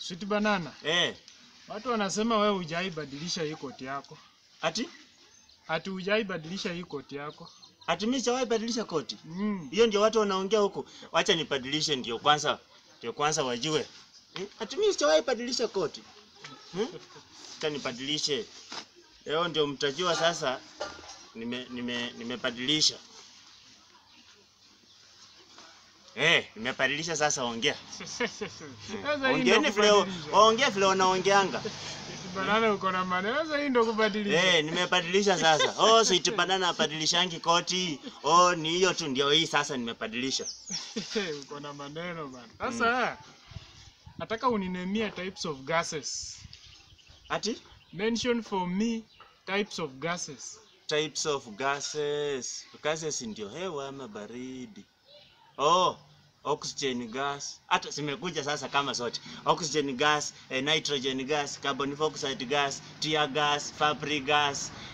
Sweet banana. Eh, Watu wanasema wewe hujaibadilisha hii koti yako. ati Ati hujaibadilisha hii koti yako. ati mimi sijawahi badilisha koti. Mm. Hiyo ndio watu wanaongea huku. Wacha nibadilishe ndio kwanza ndio kwanza wajue. Hmm? Ati mimi sijawahi badilisha koti. Hmm? Acha nibadilishe. Leo ndio mtajua sasa nime nime nimebadilisha. Eh, nimebadilisha sasa ongea. Sasa hii Ongeeni ndio vile kubadilisha. ongea vile wanaongeanga. Sweet banana uko na maneno. Sasa hii ndio kubadilisha. Eh, nimebadilisha sasa. Oh, sweet banana abadilishangi koti. Oh, ni hiyo tu ndio hii sasa nimebadilisha. uko na maneno bana. Sasa nataka uninemie types of gases. Ati Mention for me types of gases. types of gases. Gases ndio hewa ama baridi. Oh, oxygen gas. Hata zimekuja sasa kama zote. Oxygen gas, eh, nitrogen gas, carbon dioxide gas, tear gas, fabric gas,